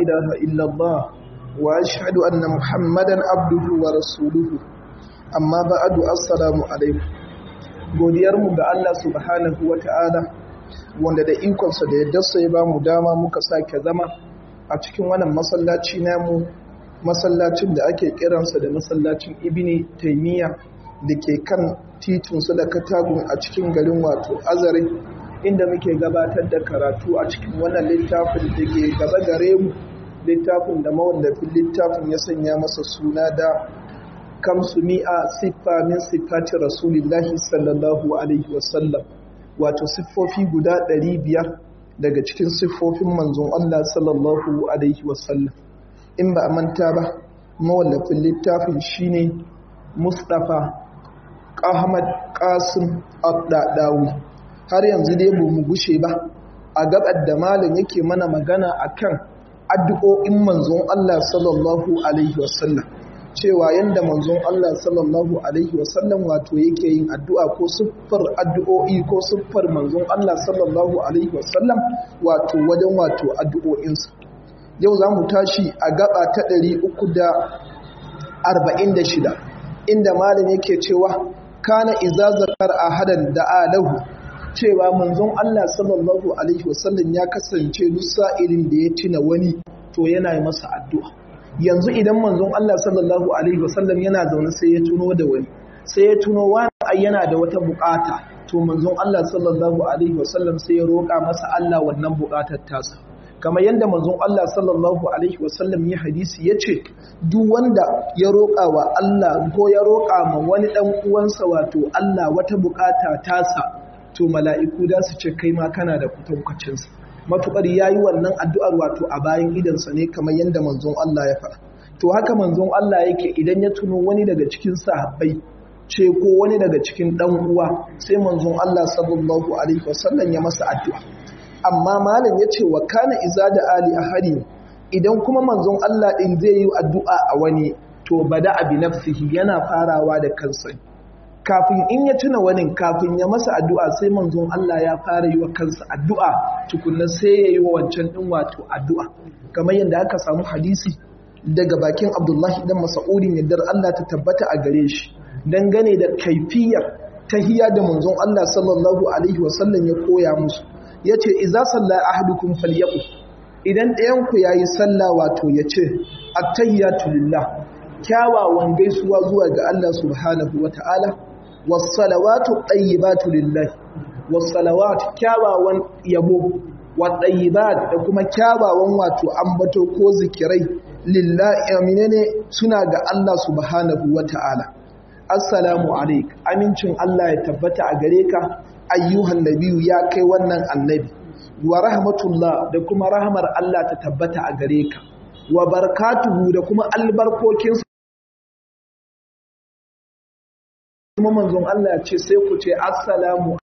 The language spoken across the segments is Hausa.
إله إلا الله وأشهد أن محمدا عبده ورسوله أما بعد السلام عليكم godiyarmu ga Allah subhanahu wa ta'ala wanda da ikonsa da yadda ya ba mu dama muka sake zama a cikin wannan masallaci namu masallacin da ake kiransa da masallacin ibini taimiyya da ke kan titunsu da katagun a cikin garin wato azare inda muke gabatar da karatu a cikin wannan littafin da ke gaba gare mu littafin da mawallafin littafin ya sanya masa suna da kamsu mi'a siffa min siffati rasulillahi sallallahu alaihi wasallam wato siffofi guda ɗari biyar daga cikin siffofin manzon Allah sallallahu alaihi wasallam in ba a manta ba mawallafin littafin shine Mustapha Ahmad Qasim Abdadawi har yanzu dai ba mu gushe ba a gabar da malam yake mana magana akan addu'o'in manzon Allah sallallahu alaihi wasallam cewa yanda manzon Allah sallallahu alaihi wasallam wato yake yin addu'a ko siffar addu'o'i ko siffar manzon Allah sallallahu alaihi wasallam wato wajen wato addu'o'insa yau za mu tashi a gaba ta 346 inda malam yake cewa kana iza zakar ahadan da alahu cewa manzon Allah sallallahu alaihi wasallam ya kasance duk sa'ilin da ya tuna wani to yana yi masa addu'a yanzu idan manzon Allah sallallahu alaihi wasallam yana zaune sai ya tuno da wani sai ya tuno wani ai yana da wata bukata to manzon Allah sallallahu alaihi wasallam sai ya roƙa masa Allah wannan bukatar tasa kamar yadda manzon Allah sallallahu alaihi wasallam ya hadisi ya ce duk wanda ya roƙa wa Allah ko ya roƙa ma wani ɗan uwansa wato Allah wata bukata tasa to mala'iku da su ce kai ma kana da kwatankwacinsa matuƙar ya yi wannan addu'ar wato a bayan idansa ne kamar yadda manzon Allah ya faɗa to haka manzon Allah yake idan ya tuno wani daga cikin sahabbai ce ko wani daga cikin ɗan uwa sai manzon Allah sallallahu alaihi wasallam ya masa addu'a amma malam ya ce wa kana iza da ali a hari idan kuma manzon Allah ɗin zai yi addu'a a wani to bada abi nafsihi yana farawa da kansa kafin in ya tuna wani kafin ya masa addu'a sai manzon Allah ya fara yi wa kansa addu'a tukunna sai ya yi wa wancan ɗin wato addu'a kamar yadda aka samu hadisi daga bakin abdullahi dan masa'udin yardar Allah ta tabbata a gare shi dangane da kaifiyar tahiyya da manzon Allah sallallahu alaihi wasallam ya koya musu ya ce iza salla ahadukum falyaku idan ɗayanku ya yi salla wato ya ce attayyatu lillah kyawawan gaisuwa zuwa ga Allah subhanahu wa ta'ala wassalawatu ɗayyibatu lillah wassalawatu kyawawan yabo wa ɗayyibat da kuma kyawawan wato ambato ko zikirai lillahi aminene suna ga Allah subhanahu wa ta'ala assalamu alaik amincin Allah ya tabbata a gare ka ayyuhan nabiyu ya kai wannan annabi wa rahmatullah da kuma rahmar Allah ta tabbata a gare ka wa barakatuhu da kuma albarkokinsa kuma manzon Allah ya ce sai ku ce assalamu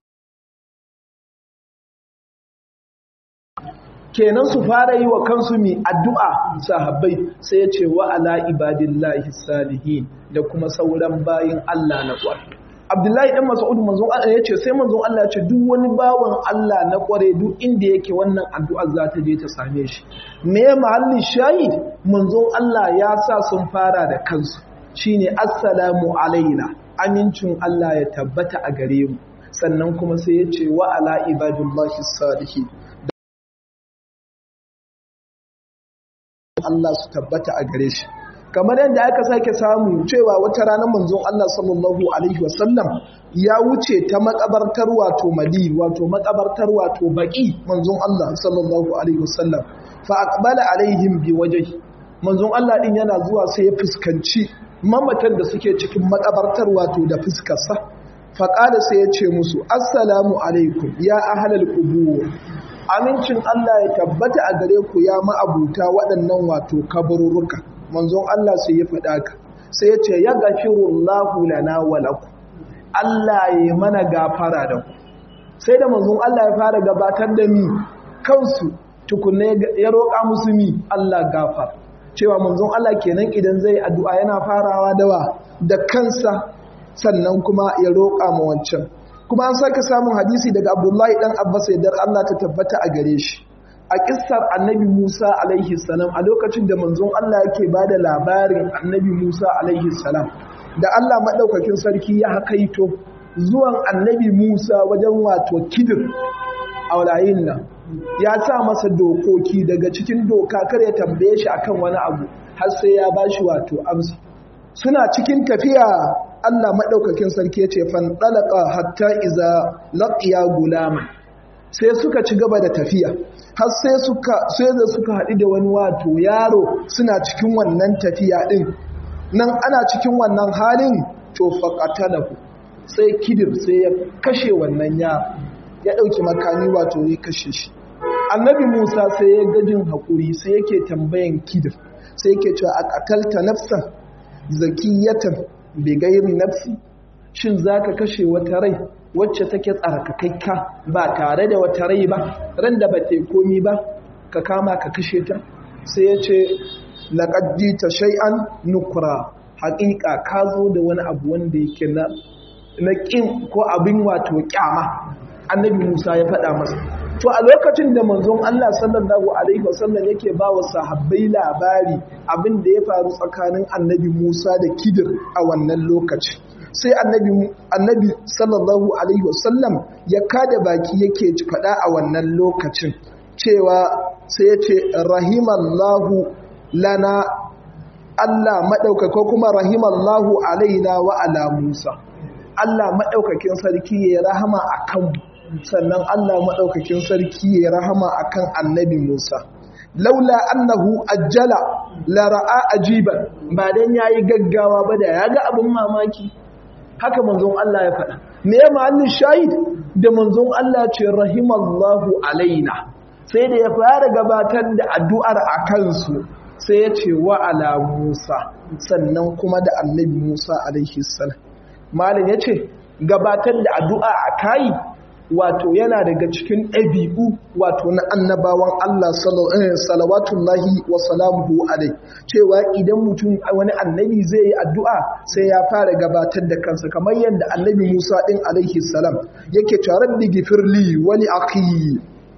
kenan su fara yi wa kansu mi addu'a sahabbai sai ya ce wa ala ibadillahi salihin da kuma sauran bayin Allah na ƙwarai Abdullahi ɗan Mas'ud manzon Allah ya ce sai manzon Allah ya ce duk wani bawan Allah na ƙware duk inda yake wannan addu'ar za ta je ta same shi me mahallin shahid manzon Allah ya sa sun fara da kansu shine assalamu alaina amincin Allah ya tabbata a gare mu sannan kuma sai ya ce wa ala ibadillahi salihin Allah su tabbata a gare shi kamar yadda aka sake samu cewa wata ranar manzon Allah sallallahu alaihi wasallam ya wuce ta makabartar wato mali wato makabartar wato baki manzon Allah sallallahu alaihi wasallam fa aqbala alaihim bi wajhi manzon Allah din yana zuwa sai ya fuskanci mamatan da suke cikin makabartar wato da fuskarsa fa qala sai ya ce musu assalamu alaikum ya ahlal qubur amincin Allah ya tabbata a gare ku ya ma'abuta waɗannan wato kabururuka manzon Allah sai ya faɗa ka sai ya ce ya gafirullahu lana wa lakum Allah ya mana gafara da ku sai da manzon Allah ya fara gabatar da mi kansu tukunne ya roƙa musu mi Allah gafar cewa manzon Allah kenan idan zai addu'a yana farawa dawa da kansa sannan kuma ya roƙa ma wancan kuma an sake samun hadisi daga Abdullahi dan Abbas yadda Allah ta tabbata a gare shi a kissar annabi Musa alaihi salam a lokacin da manzon Allah yake ba da labarin annabi Musa alaihi salam da Allah maɗaukakin sarki ya hakaito zuwan annabi Musa wajen wato kidir a walayin nan ya sa masa dokoki daga cikin doka kar ya tambaye shi akan wani abu har sai ya bashi wato amsa suna cikin tafiya Allah maɗaukakin sarki ya ce fan ɗalaƙa hatta iza laƙiya gulama sai suka ci gaba da tafiya har sai suka sai da suka haɗu da wani wato yaro suna cikin wannan tafiya ɗin nan ana cikin wannan halin to faƙatalahu sai kidir sai ya kashe wannan yaro ya ɗauki makami wato ya kashe shi annabi musa sai ya gajin haƙuri sai yake tambayan kidir sai yake cewa a ƙatalta nafsan zakiyatan bigairi nafsi shin zaka kashe wata rai wacce take tsarkakaikka ba tare da wata rai ba ran da ba ta komi ba ka kama ka kashe ta sai ya ce laqad ta shay'an nukra haƙiƙa ka zo da wani abu wanda yake na na ƙin ko abin wato ƙyama annabi Musa ya faɗa masa to a lokacin da manzon Allah sallallahu alaihi wasallam yake ba wa sahabbai labari abin da ya faru tsakanin annabi Musa da Kidir a wannan lokaci sai annabi annabi sallallahu alaihi wasallam ya kada baki yake faɗa a wannan lokacin cewa sai ya ce rahimallahu lana Allah maɗaukaka kuma rahimallahu alaina wa ala Musa Allah maɗaukakin sarki ya rahama a kanmu sannan Allah maɗaukakin sarki ya rahama a kan annabi Musa. Laula annahu ajjala lara'a ajiban ba don ya yi gaggawa ba da ya ga abin mamaki. Haka manzon Allah ya faɗa. Me ya ma'anin shahid da manzon Allah ce rahimallahu alaina. Sai da ya fara gabatar da addu'ar a kansu sai ya ce wa ala Musa sannan kuma da annabi Musa alaihi salam. Malam ya ce gabatar da addu'a a kayi wato yana daga cikin ɗabi'u wato na annabawan Allah salawatullahi wa salamuhu alai cewa idan mutum wani annabi zai yi addu'a sai ya fara gabatar da kansa kamar yadda annabi Musa ɗin alaihi salam yake cewa rabbi gifirli wali akhi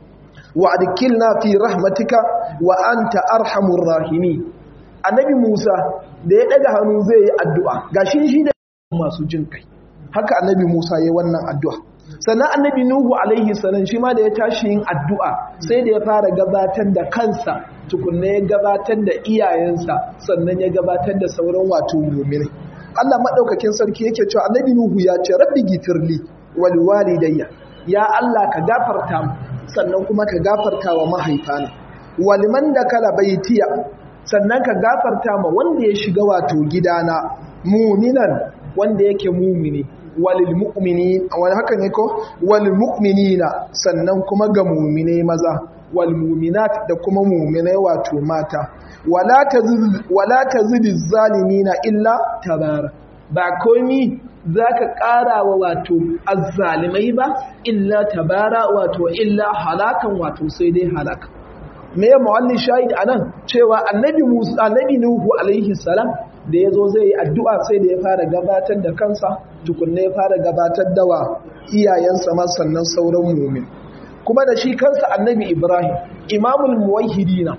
wa adkilna fi rahmatika wa anta arhamur rahimi annabi Musa da ya ɗaga hannu zai yi addu'a gashi shi da masu jin kai haka annabi Musa ya wannan addu'a sannan annabi Nuhu alaihi salam shi ma da ya tashi yin addu'a sai da ya fara gabatar da kansa tukunna ya gabatar da iyayensa sannan ya gabatar da sauran wato mu'minai Allah madaukakin sarki yake cewa annabi Nuhu ya ce rabbi gifirli wal walidayya ya Allah ka gafarta mu sannan kuma ka gafarta wa mahaifana waliman da kala baitiya sannan ka gafarta ma wanda ya shiga wato gidana muminan wanda yake mumini walil mu'minin wani haka ne ko walil mu'minina sannan kuma ga mu'mine maza wal mu'minat da kuma mu'mine wato mata wala tazid wala tazid zalimina illa tabara ba komi zaka ƙara wa wato azzalimai ba illa tabara wato illa halakan wato sai dai halaka me ya mawallin shahid anan cewa annabi Musa annabi Nuhu alaihi salam da ya zo zai yi addu'a sai da ya fara gabatar da kansa tukunna ya fara gabatar da wa iyayensa ma sannan sauran mumin kuma da shi kansa annabi ibrahim imamul muwahhidina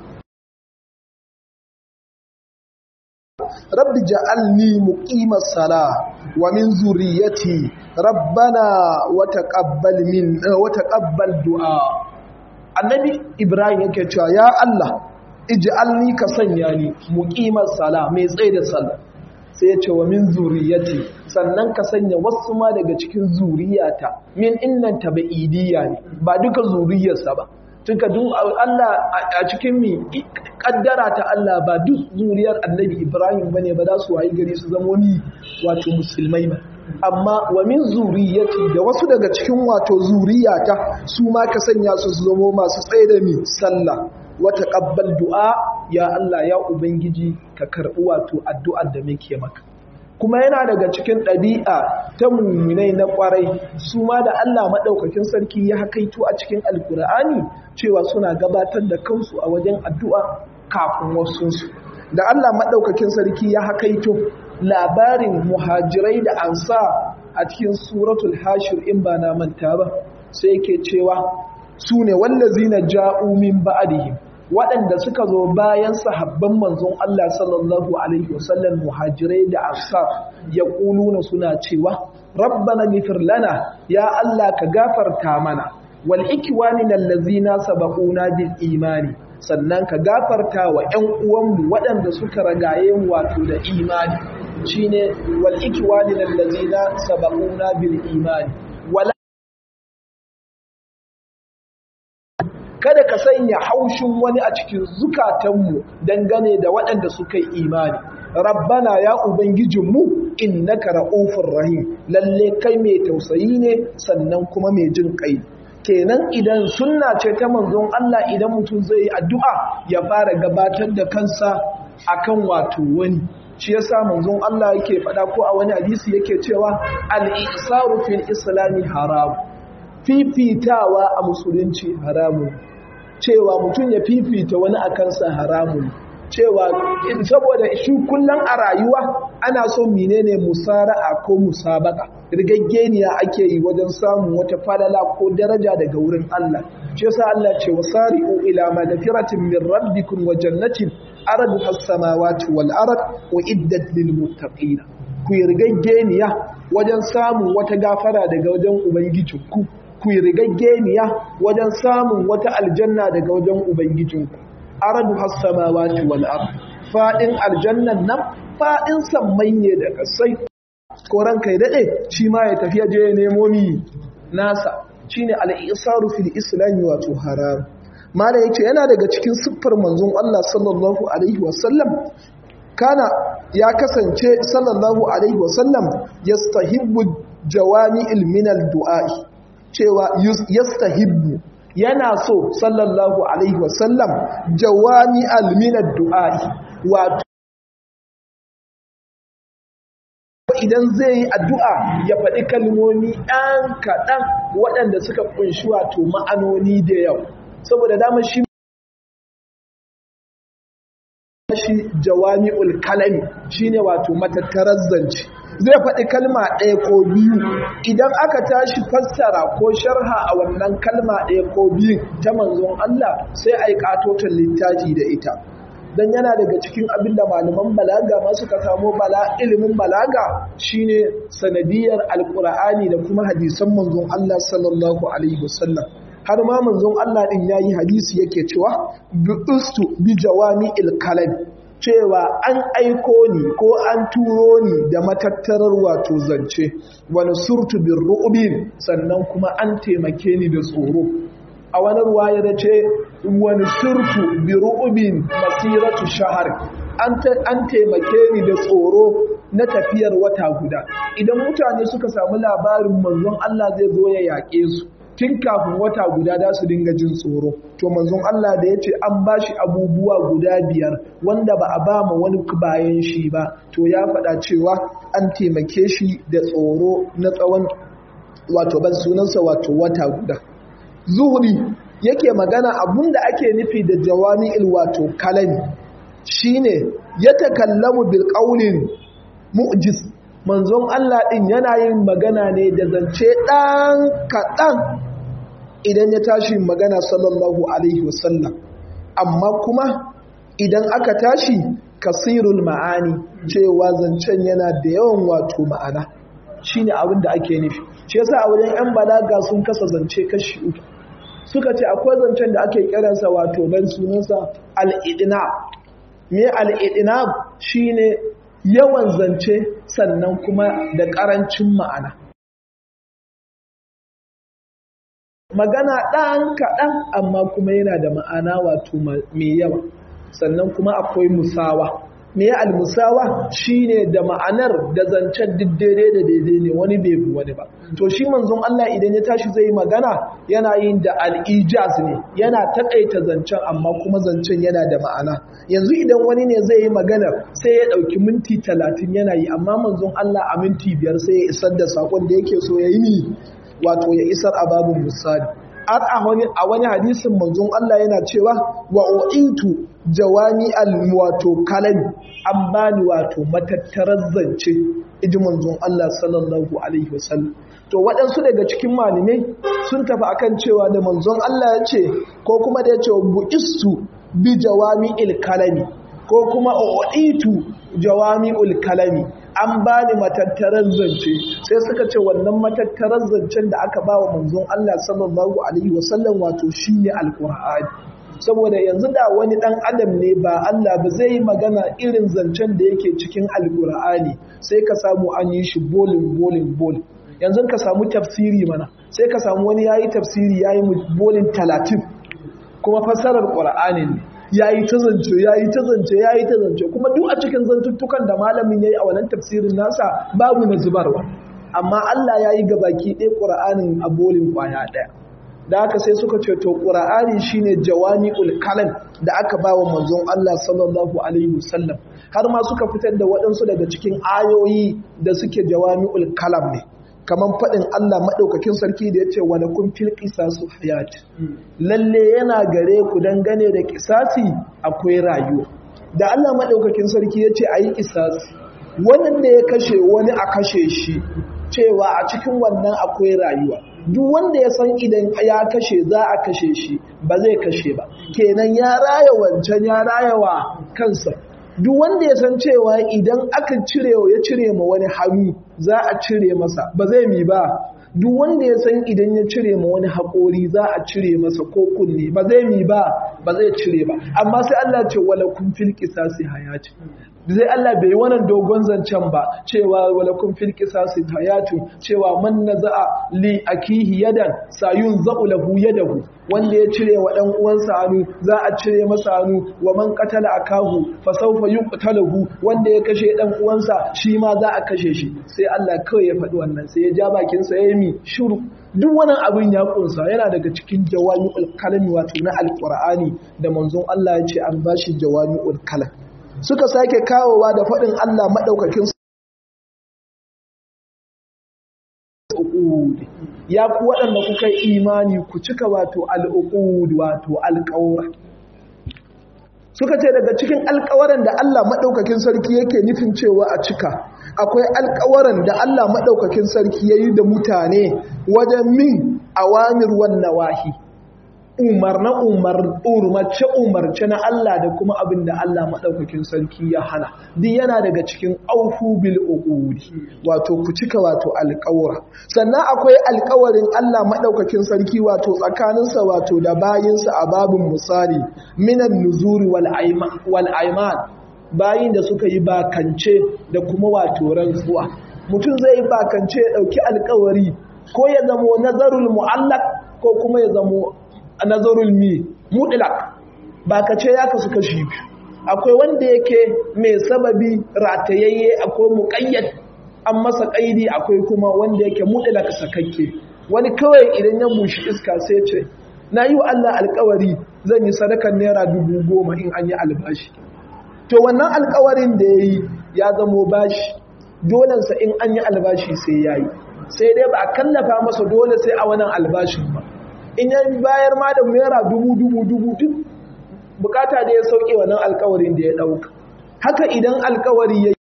rabbi ja'alni muqimas sala wa min zurriyyati rabbana wa taqabbal min wa taqabbal du'a annabi ibrahim yake cewa ya allah ij'alni ka sanya ni muqimas sala mai tsaye da sallah sai ya ce wa min zuriyati sannan ka sanya wasu ma daga cikin zuriyata min innan tabaidiyya ne ba duka zuriyarsa ba tuka duk Allah a cikin mi kaddara ta Allah ba duk zuriyar Annabi Ibrahim bane ba za su wayi gari su zama ni wato musulmai ba amma wa min zuriyati da wasu daga cikin wato zuriyata su ma ka sanya su su zama masu tsaye da mi sallah wata ƙabbal du'a ya Allah ya Ubangiji ka karɓi wato addu'ar da muke maka. Kuma yana daga cikin ɗabi'a ta mummunai na ƙwarai su ma da Allah maɗaukakin sarki ya hakaito a cikin Alƙur'ani cewa suna gabatar da kansu a wajen addu'a kafin wasunsu. Da Allah maɗaukakin sarki ya hakaito labarin muhajirai da ansa a cikin suratul hashir in ba na manta ba sai yake cewa su ne wallazina ja'u min ba'dihim waɗanda suka zo bayan sahabban manzon Allah sallallahu alaihi wasallam muhajirai da ansar ya kuluna suna cewa rabbana ghfir lana ya Allah ka gafarta mana wal ikwanina allazina sabaquna bil imani sannan ka gafarta wa ƴan uwanmu waɗanda suka ragaye mu wato da imani shine wal ikwanina allazina sabaquna bil imani wala kada ka sanya haushin wani a cikin zukatanmu dangane da waɗanda suka yi imani rabbana ya ubangijinmu innaka ra'ufur rahim lalle kai mai tausayi ne sannan kuma mai jin kai kenan idan sunna ce ta manzon Allah idan mutum zai yi addu'a ya fara gabatar da kansa akan wato wani shi yasa manzon Allah yake faɗa ko a wani hadisi yake cewa al-isaru fil islami haram fifitawa a musulunci haramun cewa mutum ya fifita wani a kansa haramun cewa saboda shi kullum a rayuwa ana so menene musara'a ko musabaka rigaggeniya ake yi wajen samun wata falala ko daraja daga wurin Allah shi yasa Allah ce wasari'u ila magfiratin min rabbikum wa jannatin arduha as-samawati wal ard uiddat lil muttaqin ku yi rigaggeniya wajen samun wata gafara daga wajen ubangijinku ku yi rigaggeniya wajen samun wata aljanna daga wajen ubangijinku aradu hassamawati wal ard fadin aljannan nan fadin sammai ne da kasai ko ranka ya dade shi ma ya tafi je ya nemo mi nasa shine al-isaru fil islam wato haram mala yace yana daga cikin siffar manzon Allah sallallahu alaihi wasallam kana ya kasance sallallahu alaihi wasallam yastahibbu jawami'il minal du'a'i cewa yastahibbu yana so sallallahu alaihi wasallam jawami alminad du'a'i wato idan zai yi addu'a ya faɗi kalmomi ɗan kaɗan waɗanda suka ƙunshi wato ma'anoni da yau saboda dama shi shi jawami'ul kalami shine wato matattarar zance zai faɗi kalma ɗaya ko biyu idan aka tashi fassara ko sharha a wannan kalma ɗaya ko biyu ta manzon Allah sai a yi ƙatoton littafi da ita don yana daga cikin abin da malaman balaga ma suka samo bala ilimin balaga shine sanadiyar alƙur'ani da kuma hadisan manzon Allah sallallahu alaihi wasallam har ma manzon Allah din yayi hadisi yake cewa bi'ustu bi jawami'il kalam cewa an aiko ni ko an turo ni da matattarar wato zance wani surtu bin ru'ubin sannan kuma an taimake ni da tsoro a wani ruwaya da ce wani surtu bi ru'ubin masiratu shahar an taimake ni da tsoro na tafiyar wata guda idan mutane suka samu labarin manzon Allah zai zo ya yaƙe su tun kafin wata guda da su dinga jin tsoro to manzon Allah da ya ce an ba shi abubuwa guda biyar wanda ba a ba ma wani bayan shi ba to ya faɗa cewa an taimake shi da tsoro na tsawon wato ban sunansa wato wata guda zuhuri yake magana abun da ake nufi da jawami'il wato kalami shine ya takallamu bil qaulin mu'jiz manzon Allah ɗin yana yin magana ne da zance ɗan kaɗan idan ya tashi magana sallallahu Alaihi wasallam amma kuma idan aka tashi kasirul ma'ani cewa zancen yana da yawan wato ma'ana shi ne abin da ake nufi shi yasa a wajen 'yan balaga sun kasa zance kashi uku suka ce akwai zancen da ake kiransa wato ban sunansa al'idina me al'idina shi ne yawan zance sannan kuma da ƙarancin ma'ana. Magana ɗan kaɗan amma kuma yana da ma'ana wato mai yawa, sannan kuma akwai musawa. Me almusawa shi ne da ma'anar da zancen duk daidai da daidai ne wani bai bi wani ba. To shi manzon Allah idan ya tashi zai magana yana yin da al'ijaz ne, yana taƙaita zancen amma kuma zancen yana da ma'ana. yanzu idan wani ne zai yi magana sai ya ɗauki minti talatin yana yi amma manzon Allah a minti biyar sai ya isar da saƙon da yake so ya yi ni wato ya isar a babin misali har a wani hadisin manzon Allah yana cewa wa u'intu jawami al wato kalami an bani wato matattarar zance iji manzon Allah sallallahu alaihi wasallam to waɗansu daga cikin malamai sun tafi akan cewa da manzon Allah ya ce ko kuma da ya ce bu'istu bi jawami il kalami ko kuma o'itu jawami ul kalami an ba ni matattarar zance sai suka ce wannan matattarar zancen da aka ba wa manzon Allah sallallahu alaihi wasallam wato shine alqur'ani saboda yanzu da wani dan adam ne ba Allah ba zai yi magana irin zancen da yake cikin alqur'ani sai ka samu an yi shi bolin bolin bolin yanzu ka samu tafsiri mana sai ka samu wani yayi tafsiri yayi bolin 30 kuma fassarar qur'anin ne ya yi ta zance ya yi ta zance ya yi ta zance kuma duk a cikin zantuttukan da malamin ya yi a wannan tafsirin nasa babu na zubarwa amma Allah ya yi gabaki ɗaya ƙura'anin a bolin ƙwaya ɗaya da haka sai suka ce to ƙura'ani shine jawami'ul kalam da aka ba wa manzon Allah sallallahu alaihi wasallam har ma suka fitar da waɗansu daga cikin ayoyi da suke jawami'ul kalam ne kamar faɗin Allah maɗaukakin sarki da ya ce wani kun fil ƙisasu hayat lalle yana gare ku dangane da ƙisasi akwai rayuwa da Allah maɗaukakin sarki ya ce a yi ƙisasi wannan da ya kashe wani a kashe shi cewa a cikin wannan akwai rayuwa duk wanda ya san idan ya kashe za a kashe shi ba zai kashe ba kenan ya raya wancan ya raya wa kansa duk wanda ya san cewa idan aka cire ya cire ma wani hannu za a cire masa ba zai mi ba duk wanda ya san idan ya cire ma wani haƙori za a cire masa ko kunne ba zai mi ba ba zai cire ba amma sai Allah ce wala kun fil qisasi hayati zai Allah bai wannan dogon zancen ba cewa wala kun fil qisasi hayatu cewa man naza'a li akihi yadan sayun za'u lahu yadahu wanda ya cire wa dan uwansa hannu za a cire masa hannu wa man qatala akahu fa sawfa yuqtalahu wanda ya kashe dan uwansa shi ma za a kashe shi sai Allah kawai ya faɗi wannan sai ya ja bakin sa yayi mi shiru duk wannan abin ya kunsa yana daga cikin jawami'ul kalami wato na alqur'ani da manzon Allah ya ce an bashi jawami'ul kalam suka sake kawowa da faɗin Allah maɗaukakin ya ku waɗanda kuka imani ku cika wato al'uqud wato alƙawara suka ce daga cikin alƙawaran da Allah maɗaukakin sarki yake nufin cewa a cika akwai alƙawaran da Allah maɗaukakin sarki ya yi da mutane wajen min awamir wan nawahi umarna umarce umarce na Allah da kuma abin da Allah maɗaukakin sarki ya hana duk yana daga cikin aufu bil uqudi wato ku cika wato alƙawara sannan akwai alƙawarin Allah maɗaukakin sarki wato tsakaninsa wato da bayinsa a babin misali minan nuzuri wal aiman bayin da suka yi bakance da kuma wato rantsuwa mutum zai yi bakance ya ɗauki alƙawari ko ya zamo nazarul mu'allaq ko kuma ya zamo nazarul mi mutlaq ba ka ce ya kasu kashi biyu akwai wanda yake mai sababi ratayayye akwai muqayyad an masa kaidi akwai kuma wanda yake mutlaq sakakke wani kawai idan ya bushi iska sai ce na yi wa Allah alkawari zan yi sadakar naira dubu goma in an yi albashi to wannan alkawarin da ya yi ya zamo bashi dolensa in an yi albashi sai ya yi sai dai ba a kallafa masa dole sai a wannan albashin ba in ya bayar ma da naira dubu dubu dubu duk bukata da ya sauke wannan alkawarin da ya dauka haka idan alkawari ya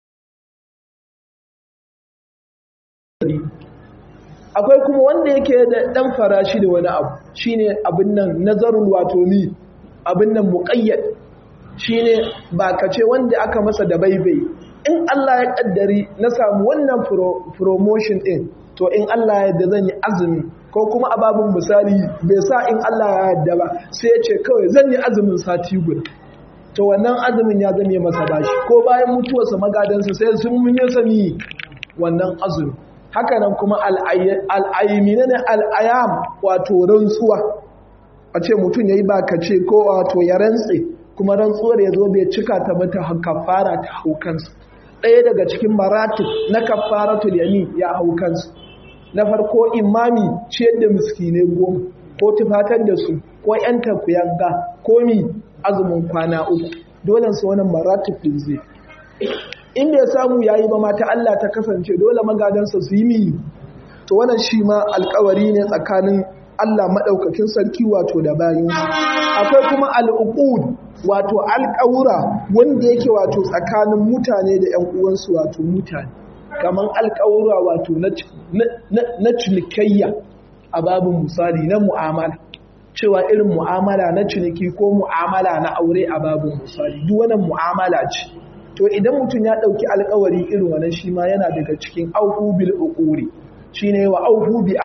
akwai kuma wanda yake da dan farashi da wani abu shine abin nan nazarul wato ni abin nan muqayyad shine ba kace wanda aka masa da baibai in Allah ya kaddari na samu wannan promotion din to in Allah ya yarda zan yi azumi ko kuma ababin misali bai sa in Allah ya yarda ba sai ya ce kawai zan yi azumin sati guda to wannan azumin ya zame masa bashi ko bayan mutuwarsa magadansa sai sun mun yi sani wannan azumi haka nan kuma al'ayyamina ne al'ayam wato rantsuwa a ce mutum ya yi bakace ko wato ya rantse kuma rantsuwar ya zo bai cika ta mata kafara ta hau kansa ɗaya daga cikin maratib na kafaratul yamin ya hau kansa na farko imami ciyar da miskinai goma ko tufatar da su ko yan takuyanga ko mi azumin kwana uku dole su wannan maratib din zai inda ya samu yayi ba mata Allah ta kasance dole magadansa su yi mi to wannan shi ma alkawari ne tsakanin Allah madaukakin sarki wato da bayinsa akwai kuma al'uqud wato alƙawura wanda yake wato tsakanin mutane da ƴan uwansu wato mutane kaman alƙawura wato na cinikayya a babin misali na mu'amala cewa irin mu'amala na ciniki ko mu'amala na aure a babin misali duk wannan mu'amala ce to idan mutum ya ɗauki alƙawari irin wannan shi ma yana daga cikin auhu bil uquri shine wa auhu bi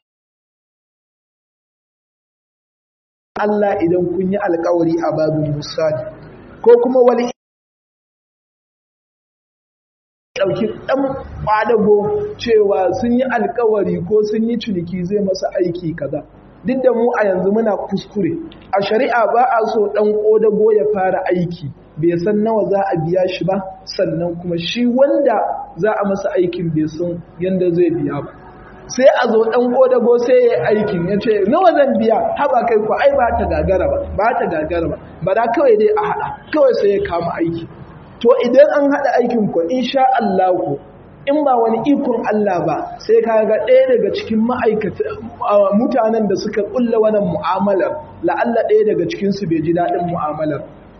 Allah idan kun yi alƙawari a babin misali ko kuma wani ɗauki ɗan ƙwadago cewa sun yi alkawari ko sun yi ciniki zai masa aiki kaza duk da mu a yanzu muna kuskure a shari'a ba a so ɗan ƙodago ya fara aiki bai san nawa za a biya shi ba sannan kuma shi wanda za a masa aikin bai san yadda zai biya ba sai a zo ɗan ƙodago sai ya aikin ya ce nawa zan biya haba kai ku ai ba ta gagara ba ba ta gagara ba ba da kawai dai a haɗa kawai sai ya kama aiki to idan an haɗa aikin ku insha Allah in ba wani ikon Allah ba sai ka ga ɗaya daga cikin ma'aikata mutanen da suka ƙulla wannan mu'amalar la'alla ɗaya daga cikin su bai ji daɗin mu'amalar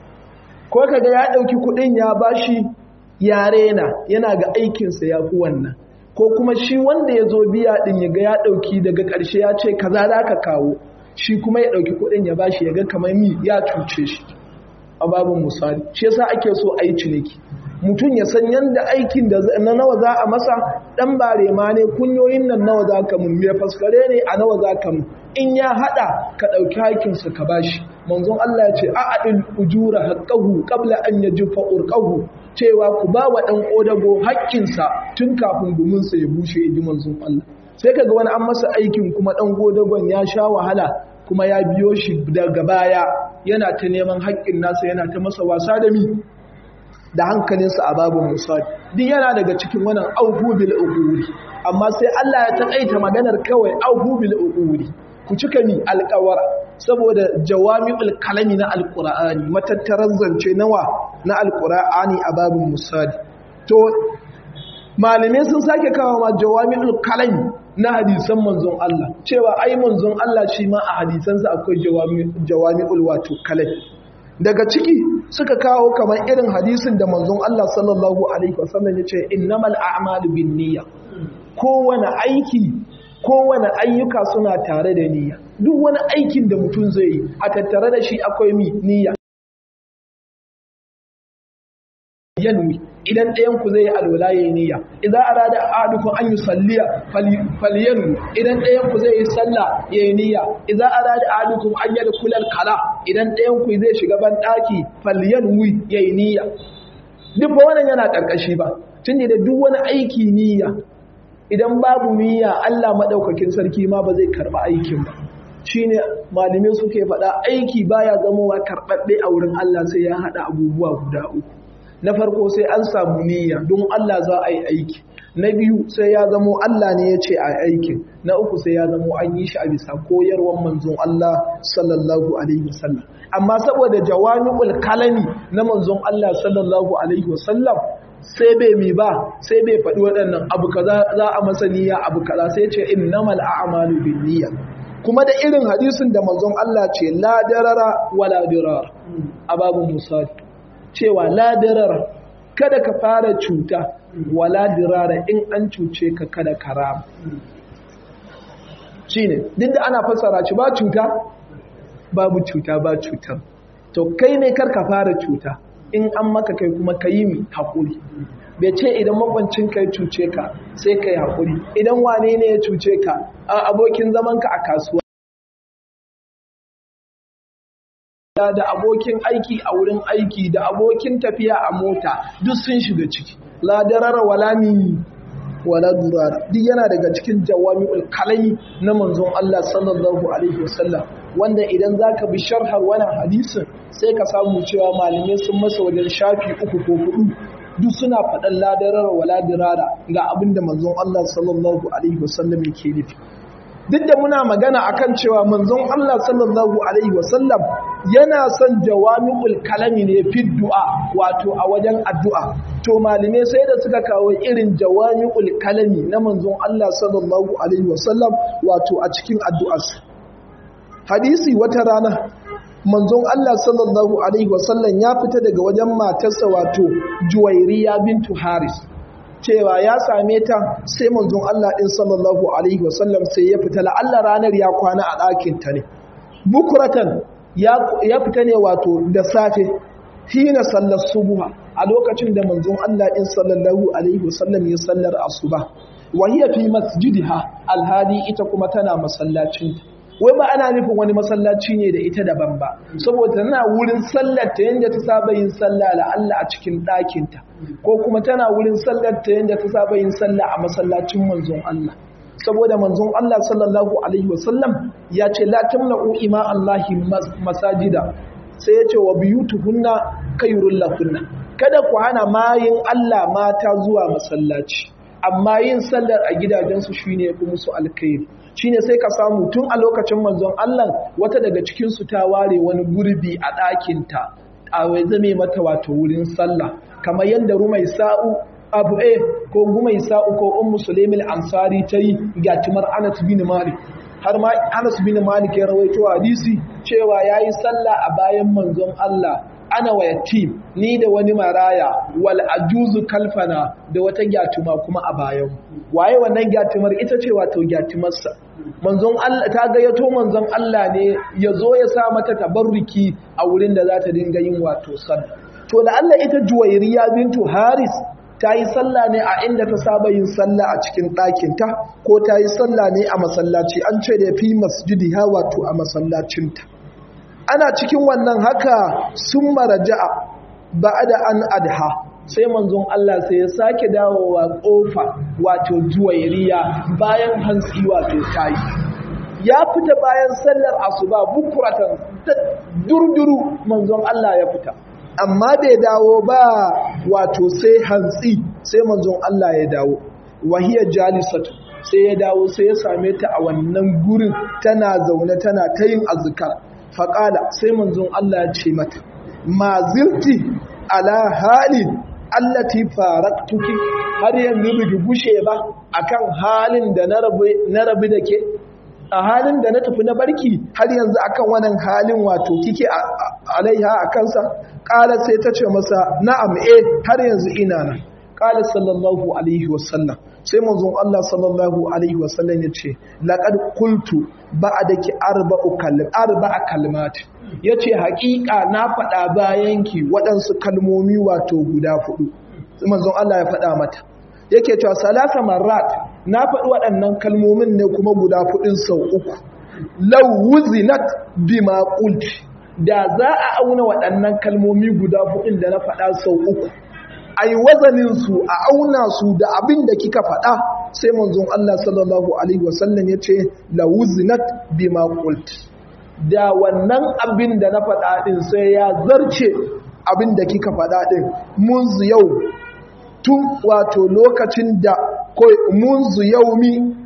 ko kaga ya ɗauki kuɗin ya bashi ya rena yana ga aikinsa ya fi wannan ko kuma shi wanda ya zo biya ɗin ya ga ya ɗauki daga ƙarshe ya ce kaza za ka kawo shi kuma ya ɗauki kuɗin ya bashi ya ga kamar mi ya cuce shi a babin misali shi yasa ake so a yi ciniki mutum ya san yadda aikin da na nawa za a masa dan bare ma ne kunyoyin nan nawa za ka mun me faskare ne a nawa za ka mun in ya hada ka dauki hakinsa ka bashi manzon Allah ya ce a'adil ujura haqqahu qabla an yajifa urqahu cewa ku ba wa dan kodago haƙƙinsa tun kafin guminsa ya bushe inji manzon Allah sai kaga wani an masa aikin kuma dan godagon ya sha wahala kuma ya biyo shi daga baya yana ta neman haƙƙin nasa yana ta masa wasa da mi da hankalinsa a babin musali duk yana daga cikin wannan auhu bil uquri amma sai Allah ya taƙaita maganar kawai auhu bil uquri ku cika mi alƙawara saboda jawami'ul kalami na alqur'ani matattarar zance nawa na alqur'ani a babin musali to malamai sun sake kawo ma jawami'ul kalami na hadisan manzon Allah cewa ai manzon Allah shi ma a hadisansa akwai jawami'ul wato kalami daga ciki suka kawo kamar irin hadisin da manzon Allah sallallahu alaihi wasallam yace innamal a'malu binniyya kowane aiki kowane ayyuka suna tare da niyya duk wani aikin da mutum zai yi a tattare da shi akwai mi niyya yanwi idan ɗayan ku zai yi alwala yayi niyya idan arada ahadukum an yusalliya falyanwi idan ɗayan ku zai yi sallah yayi niyya idan arada ahadukum an yadkhula al-kala idan ɗayan ku zai shiga ban daki falyanwi yayi niyya duk ba wannan yana karkashi ba tunda da duk wani aiki niyya idan babu niyya Allah madaukakin sarki ma ba zai karba aikin ba shine malumin suke faɗa aiki baya zamowa karɓaɓɓe a wurin Allah sai ya haɗa abubuwa guda uku na farko sai an samu niyya don Allah za a yi aiki na biyu sai ya zamo Allah ne ya ce a aikin na uku sai ya zamo an yi shi a bisa koyarwar manzon Allah sallallahu alaihi wasallam amma saboda jawami'ul kalami na manzon Allah sallallahu alaihi wasallam sai bai mi ba sai bai faɗi waɗannan abu kaza za a masa niyya abu kaza sai ce innamal a'malu binniyya kuma da irin hadisin da manzon Allah ce la darara wala dirar a babu musali cewa ladirar kada ka fara cuta wala dirara in an cuce ka kada karama shi ne duk da ana fassara ci ba cuta babu cuta ba cutar to kai ne kar ka fara cuta in an maka kai kuma ka yi mi haƙuri bai ce idan makwancin ka ya cuce ka sai ka yi haƙuri idan wane ne ya cuce ka a abokin zamanka a kasuwa da abokin aiki a wurin aiki da abokin tafiya a mota duk sun shiga ciki la darara wala mi wala durara duk yana daga cikin jawami'ul kalami na manzon Allah sallallahu alaihi wasallam wanda idan zaka bi sharhar wannan hadisin sai ka samu cewa malamai sun masa wajen shafi uku ko hudu duk suna faɗan la darara wala dirara ga abinda manzon Allah sallallahu alaihi wasallam yake nufi duk da muna magana akan cewa manzon Allah sallallahu alaihi wasallam yana son jawami'ul kalami ne fi du'a wato a wajen addu'a to malume sai da suka kawo irin jawami'ul kalami na manzon Allah sallallahu alaihi wasallam wato a cikin addu'arsa hadisi wata rana manzon Allah sallallahu alaihi wasallam ya fita daga wajen matarsa wato Juwairiya bintu Haris cewa ya same ta sai manzon Allah din sallallahu alaihi wasallam sai ya fita la'alla ranar ya kwana a ɗakin ta ne bukuratan ya fita ne wato da safe hina sallar subuha a lokacin da manzon Allah din sallallahu alaihi wasallam ya sallar asuba wa hiya fi masjidiha alhadi ita kuma tana masallacin wai ba ana nufin wani masallaci ne da ita daban ba saboda tana wurin sallar ta yanda ta saba yin sallah la Allah a cikin ɗakin ta ko kuma tana wurin sallar ta yanda ta saba yin sallah a masallacin manzon Allah saboda manzon Allah sallallahu alaihi wasallam ya ce la tamna'u ima Allahi masajida sai ya ce wa biyutuhunna khairul lakunna kada ku hana mayin Allah mata zuwa masallaci amma yin sallar a gidajensu shine yafi musu alkhairi shine sai ka samu tun a lokacin manzon Allah wata daga cikin su ta ware wani gurbi a ɗakin ta a wai zame mata wato wurin sallah kamar yadda rumai sa'u abu e ko gumai sa'u ko ummu sulaimil ansari ta yi gatimar anas bin malik har ma anas bin malik ya rawaito hadisi cewa yayi sallah a bayan manzon Allah ana wa yatim ni da wani maraya wal ajuzu kalfana da wata gyatuma kuma a bayan waye wannan gyatumar ita ce wato gyatumarsa manzon Allah ta gayyato manzon Allah ne ya zo ya sa mata tabarruki a wurin da za ta dinga yin wato sallah to da Allah ita juwairiya bintu haris ta yi sallah ne a inda ta saba yin sallah a cikin ɗakinta ko ta yi sallah ne a masallaci an ce da fi masjidi ha wato a masallacinta ana cikin wannan haka sun maraja'a ba da an adha sai manzon Allah sai ya sake dawowa ƙofa wato juwairiya bayan hantsi wato tayi ya fita bayan sallar asuba bukuratan durduru manzon Allah ya fita amma bai dawo ba wato sai hantsi sai manzon Allah ya dawo wahiya jalisatu sai ya dawo sai ya same ta a wannan gurin tana zaune tana ta yin azkar faƙala sai manzon Allah ya ce mata ma zirti ala halin allati faraktuki har yanzu biki gushe ba akan halin da na rabu da ke a halin da na tafi na barki har yanzu akan wannan halin wato kike alaiha a kansa ƙala sai ta ce masa na'am eh har yanzu ina nan ƙala sallallahu alaihi wasallam sai manzon Allah sallallahu alaihi wasallam ya ce laqad qultu ba'daki arba'u kalim arba'a kalimat yace haƙiƙa na faɗa bayanki waɗansu kalmomi wato guda hudu manzon Allah ya faɗa mata yake cewa salasa marrat na faɗi waɗannan kalmomin ne kuma guda fuɗin sau uku lau wuzinat bima qulti da za a auna waɗannan kalmomi guda fuɗin da na faɗa sau uku ai wazanin su a auna su da abin da kika faɗa sai manzon Allah sallallahu alaihi wasallam ya ce la wuzinat bima qulti da wannan abin da na faɗa ɗin sai ya zarce abin da kika faɗa ɗin mun yau tun wato lokacin da munzu yaumi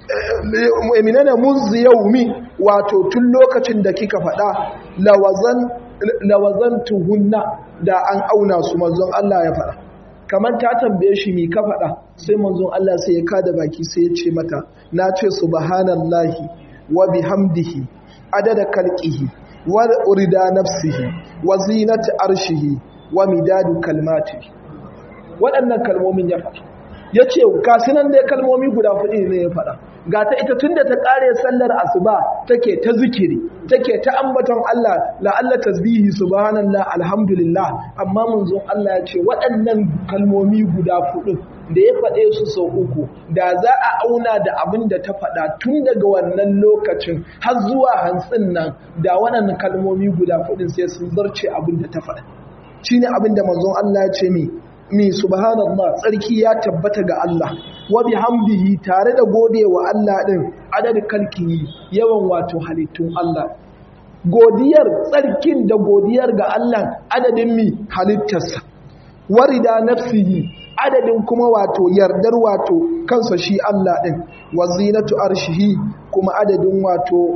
eminana munzu yaumi wato tun lokacin da kika faɗa lawazan lawazan tuhunna da an auna su manzon Allah ya faɗa kamar ta tambaye shi mi ka faɗa sai manzon Allah sai ya kada baki sai ya ce mata na ce subhanallahi wa bihamdihi adada kalqihi wa urida nafsihi wa zinati arshihi wa midadu kalmatihi waɗannan kalmomin ya faɗa ya ce kasinan dai kalmomi guda fuɗi ne ya faɗa ga ta ita tun da ta ƙare sallar asuba take ta zikiri take ta ambaton Allah la'alla tasbihi subhanallah alhamdulillah amma munzon Allah ya ce waɗannan kalmomi guda fuɗi da ya faɗe su sau uku da za a auna da abin da ta faɗa tun daga wannan lokacin har zuwa hantsin nan da waɗannan kalmomi guda fuɗin sai sun zarce abin da ta faɗa shine abin da manzon Allah ya ce mi mi subhanallah tsarki ya tabbata ga Allah wa bihamdihi tare da godewa Allah din adadin kalkihi yawan wato halittun Allah godiyar tsarkin da godiyar ga Allah adadin mi halittarsa warida nafsihi adadin kuma wato yardar wato kansa shi Allah din wa zinatu arshihi kuma adadin wato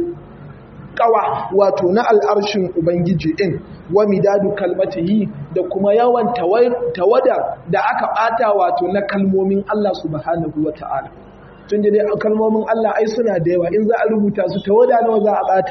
kawa wato na al'arshin Ubangiji ɗin wa midadu kalmatihi da kuma yawan tawada da aka ɓata wato na kalmomin Allah subhanahu wa ta'ala. Tun da dai kalmomin Allah ai suna da yawa in za a rubuta su tawada nawa za a ɓata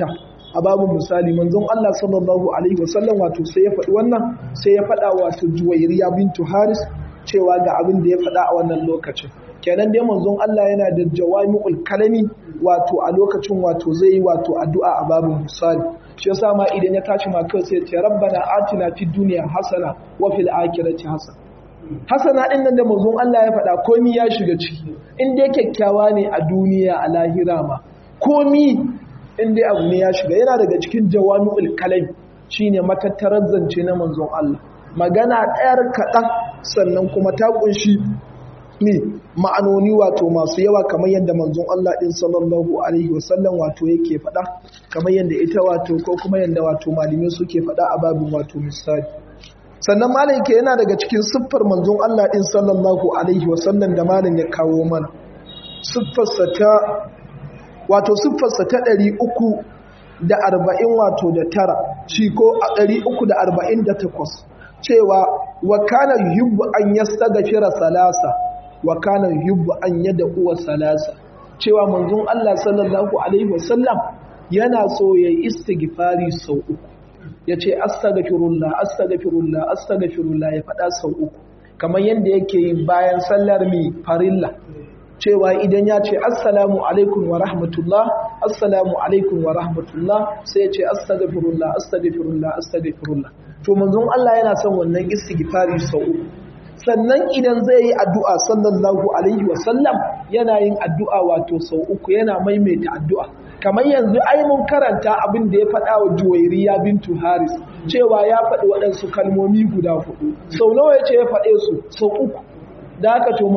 a babu misali manzon Allah sallallahu alaihi wasallam wato sai ya faɗi wannan sai ya faɗa wato Juwairiya bintu Haris cewa ga abin da ya faɗa a wannan lokacin kenan dai manzon Allah yana da jawami'ul kalami wato a lokacin wato zai yi wato addu'a a babu misali shi yasa ma idan ya tashi ma kai sai ya ce rabbana atina fid dunya hasana wa fil akhirati hasana hasana din nan da manzon Allah ya faɗa komi ya shiga ciki in dai kyakkyawa ne a duniya a lahira ma komi in dai abu ne ya shiga yana daga cikin jawami'ul kalam shine matattarar zance na manzon Allah magana ɗayar kaɗan sannan kuma ta ƙunshi ne ma'anoni wato masu yawa kamar yadda manzon Allah ɗin sallallahu alaihi wasallam wato yake faɗa kamar yadda ita wato ko kuma yadda wato malamai suke faɗa a babin wato misali sannan malam ke yana daga cikin siffar manzon Allah ɗin sallallahu alaihi wasallam da malam ya kawo mana siffarsa ta wato siffarsa ta ɗari uku da arba'in wato da tara shi ko a ɗari uku da arba'in da takwas cewa wa kana yuhibbu an yastaghfira salasa wa kana yuhibbu an yad'uwa salasa cewa manzon Allah sallallahu alaihi wasallam yana so yayi istighfari sau uku yace astaghfirullah astaghfirullah astaghfirullah ya faɗa sau uku kamar yadda yake yi bayan sallar mi farilla cewa idan ya ce assalamu alaikum wa rahmatullah assalamu alaikum wa rahmatullah sai ya ce astaghfirullah astaghfirullah astaghfirullah to manzon Allah yana son wannan istighfari sau uku sannan idan zai yi addu'a sallallahu alaihi wa sallam yana yin addu'a wato sau uku yana maimaita addu'a kamar yanzu ai mun karanta abin da ya faɗa wa Juwairiya bintu Haris cewa ya faɗi waɗansu kalmomi guda hudu sau nawa ya ce ya faɗe su sau uku da haka to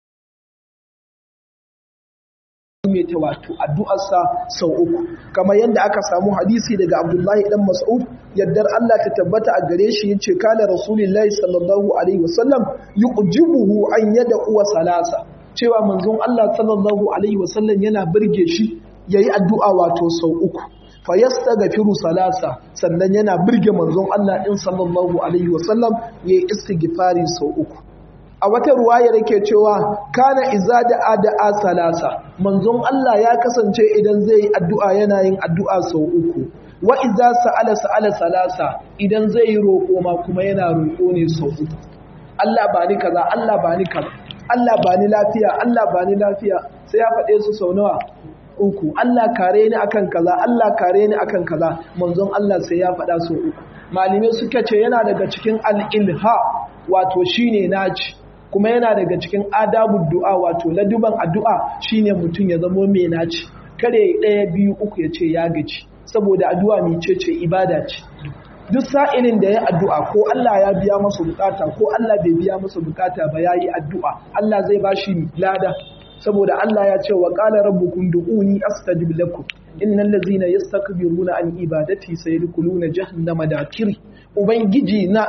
mai ta wato addu'arsa sau uku kamar yadda aka samu hadisi daga Abdullahi dan Mas'ud yaddar Allah ta tabbata a gare shi yace kana Rasulullahi sallallahu alaihi wasallam yujibuhu an yada uwa salasa cewa manzon Allah sallallahu alaihi wasallam yana burge shi yayi addu'a wato sau uku fa yastaghfiru salasa sannan yana burge manzon Allah din sallallahu alaihi wasallam yayi istighfari sau uku a wata ruwayar yake cewa kana iza da ada'a salasa manzon Allah ya kasance idan zai yi addu'a yana yin addu'a sau uku wa iza sa'ala sa'ala salasa idan zai yi roƙo ma kuma yana roƙo ne sau uku Allah ba ni kaza Allah ba ni kaza Allah ba ni lafiya Allah ba ni lafiya sai ya faɗe su sau nawa uku Allah kare ni akan kaza Allah kare ni akan kaza manzon Allah sai ya faɗa sau uku malamai suka ce yana daga cikin al-ilha wato shine naci kuma yana daga cikin adabun du'a wato laduban addu'a shine mutum ya zamo mai naci kare ɗaya biyu uku ya ce ya gaji saboda addu'a mai ce ce ibada ce duk sa'ilin da ya addu'a ko Allah ya biya masa bukata ko Allah bai biya masa bukata ba yayi addu'a Allah zai bashi lada saboda Allah ya ce wa qala rabbukum du'uni astajib lakum innal ladzina yastakbiruna an ibadati sayadkhuluna jahannama dakiri ubangiji na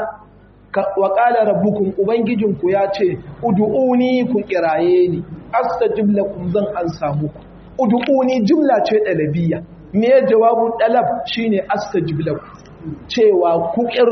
wa ƙala rabbukun ubangijinku ya ce udu'uni ku kiraye ni astajib lakum zan an samu ku udu'uni jumla ce dalabiyya me jawabun dalab shine astajib lakum cewa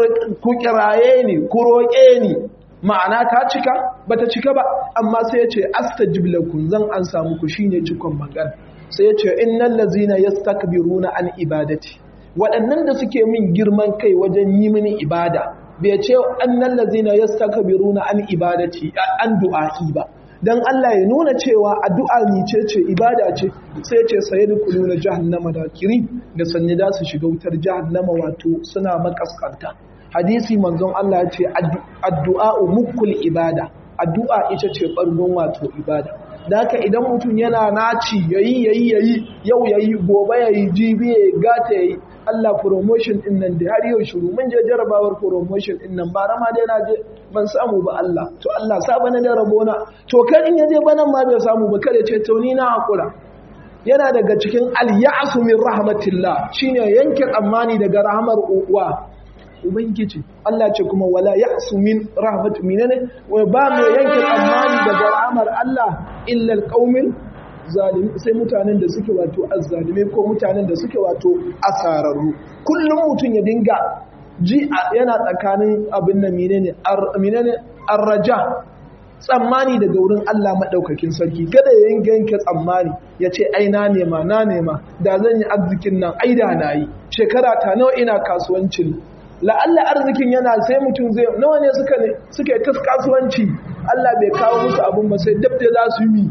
ku kiraye ni ku roƙe ni ma'ana ta cika bata cika ba amma sai ya ce astajib lakum zan an samu ku shine cikon magana sai ya ce innal ladzina yastakbiruna an ibadati waɗannan da suke min girman kai wajen yi mini ibada bai ce annan lazina ya saka biruna an ibadati an du'a'i ba don Allah ya nuna cewa addu'a ni ce ce ibada ce sai ce saye da kulu na jahannama da kiri da sanyi da su shiga wutar jahannama wato suna makaskanta hadisi manzon Allah ya ce addu'a mukul ibada addu'a ita ce ɓargon wato ibada da haka idan mutum yana naci yayi yayi yayi yau yayi gobe yayi jibi yayi gata yayi Allah promotion din nan da har yau shiru mun je jarabawar promotion din nan ba rama dai na je ban samu ba Allah to Allah sa bana da rabona to kan in yaje banan ma bai samu ba kada ce to ni na hakura yana daga cikin al-ya'su min rahmatillah shine yanke tsammani daga rahmar uwa ubangiji Allah ce kuma wala ya'su min rahmat minane wa ba mai yanke tsammani daga rahmar Allah illa al-qaumil zalimi sai mutanen da suke wato azzalime ko mutanen da suke wato asararru kullum mutum ya dinga ji yana tsakanin abin nan menene menene arraja tsammani daga wurin Allah maɗaukakin sarki kada ya yanke yanke tsammani ya ce ai na nema na nema da zan yi arzikin nan ai da na yi shekara ta nawa ina kasuwancin la'alla arzikin yana sai mutum zai nawa ne suka ne suka yi ta kasuwanci Allah bai kawo musu abun ba sai dab da za su yi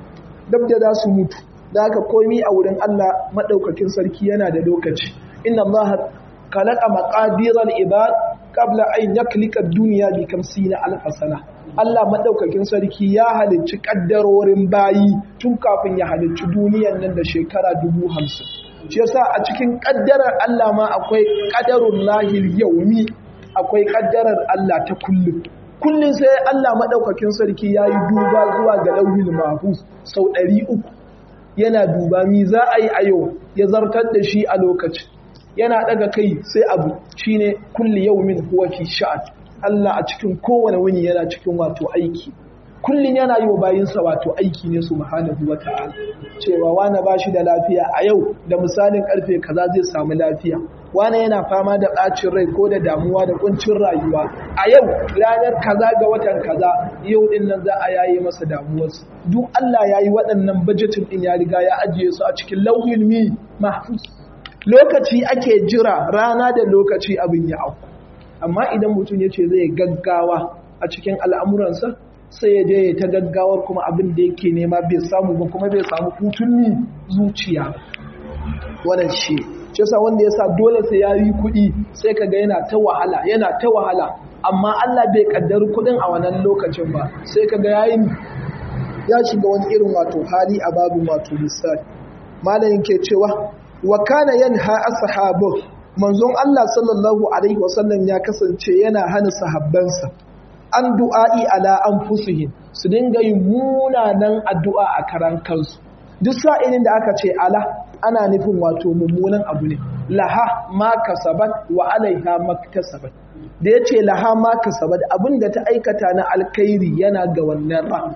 dab da za su mutu da haka komi a wurin Allah maɗaukakin sarki yana da lokaci inna Allah khalaqa maqadiral ibad qabla an yaklika ad-dunya bi 50 alf sana Allah madaukakin sarki ya halicci kaddarorin bayi tun kafin ya halicci duniyan nan da shekara dubu hamsin. shi yasa a cikin kaddarar Allah ma akwai qadarul lahil yawmi akwai kaddarar Allah ta kullum kullum sai Allah madaukakin sarki yayi duba zuwa ga lauhil mahfuz sau 300 yana duba mi za a yi a yau ya zartar da shi a lokacin yana daga kai sai abu shine kulli yawmin huwa fi sha'an Allah a cikin kowane wuni yana cikin wato aiki kullun yana yi wa bayinsa wato aiki ne subhanahu wata'ala cewa wani bashi da lafiya a yau da misalin karfe kaza zai samu lafiya wani yana fama da ɓacin rai ko da damuwa da kuncin rayuwa a yau ranar kaza ga watan kaza yau din nan za a yaye masa damuwarsa duk Allah ya yi waɗannan bajetin din ya riga ya ajiye su a cikin lauhin mi mahfuz lokaci ake jira rana da lokaci abin ya auku amma idan mutum ya ce zai gaggawa a cikin al'amuransa sai ya je ya ta gaggawar kuma abin da yake nema bai samu ba kuma bai samu hutun zuciya wannan shi shi sa wanda ya sa dole sai ya yi kuɗi sai ka ga yana ta wahala yana ta wahala amma Allah bai kaddari kuɗin a wannan lokacin ba sai ka ga yayin ya shiga wani irin wato hali a babu wato misali malamin ke cewa wa kana yanha ashabu manzon Allah sallallahu alaihi wasallam ya kasance yana hana sahabbansa an du'a'i ala anfusihim su dinga yin munanan addu'a a karan kansu duk sa'ilin da aka ce ala ana nufin wato mummunan abu ne laha ma kasabat wa alaiha maktasabat da yace laha ma kasabat abinda ta aikata na alkhairi yana ga wannan ran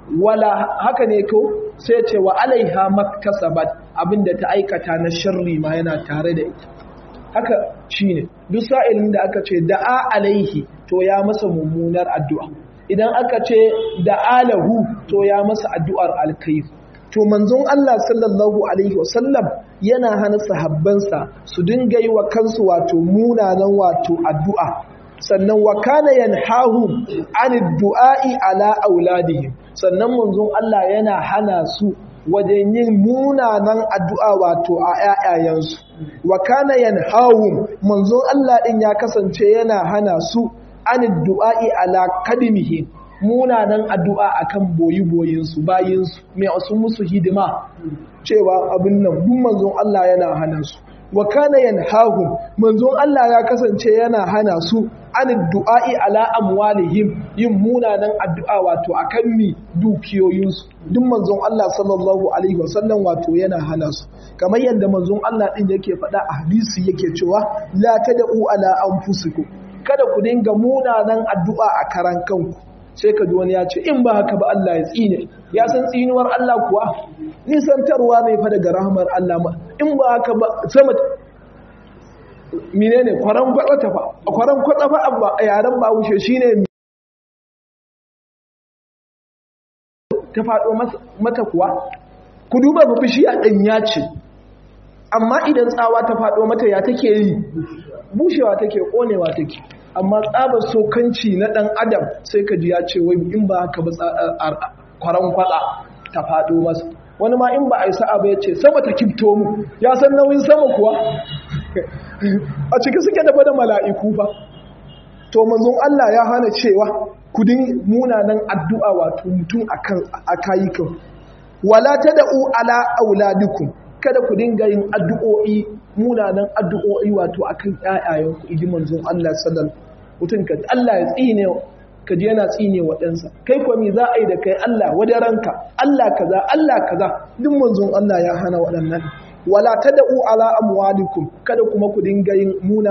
wala haka ne ko sai ce wa alaiha maktasabat abinda ta aikata na sharri ma yana tare da ita haka shine duk sa'ilin da aka ce da'a alaihi to ya masa mummunar addu'a idan aka ce da'alahu to ya masa addu'ar alkhair to manzon Allah sallallahu alaihi wasallam yana hana sahabbansa su dinga yi wa kansu wato munanan wato addu'a sannan wa kana yanhahu anid du'a'i ala auladihim sannan manzon Allah yana hana su wajen yin munanan addu'a wato a ‘ya'yayensu, wa kana yanhahum manzon Allah ɗin ya kasance yana hana su an du'a'i ala kadimihim munanan addu'a akan boyi-boyinsu bayinsu mai wasu musu hidima cewa abin nan duk manzon Allah yana hana su. wa kana yanhahum manzon Allah ya kasance yana hana su an du'a'i ala amwalihim yin munanan addu'a wato akan mi dukiyoyinsu duk manzon Allah sallallahu alaihi wasallam wato yana hana su kamar yadda manzon Allah din yake faɗa a hadisi yake cewa la tad'u ala anfusikum kada ku dinga munanan addu'a a karan kanku sai ka ji wani ya ce in ba haka ba Allah ya tsine ya san tsinuwar Allah kuwa nisantarwa ne fa daga rahmar Allah ma in ba haka ba sama menene kwaran kwatsa fa kwaran kwatsa fa abba a yaren ba wuce shine ta faɗo mata kuwa ku duba ba bishiya ɗanya ce amma idan tsawa ta faɗo mata ya take yi bushewa take ƙonewa take amma tsabar sokanci na ɗan adam sai ka ji ya ce wai in ba haka ba kwaran kwatsa ta faɗo masa wani ma in ba a yi sa'a ba ya ce sama ta kifto mu ya san nauyin sama kuwa a ciki suke dafa da mala'iku ba to manzon Allah ya hana cewa kudin munanan addu'a wato mutum a kayukan wala ta da'u ala auladikum kada ku dinga yin addu'o'i munanan addu'o'i wato akan ƴaƴayenku iji manzon Allah sallallahu mutum ka Allah ya tsine ka je yana tsine wa ɗansa kai kuwa me za a yi da kai Allah wada ranka Allah kaza Allah kaza duk manzon Allah ya hana waɗannan wala tad'u ala amwalikum kada kuma ku dinga yin muna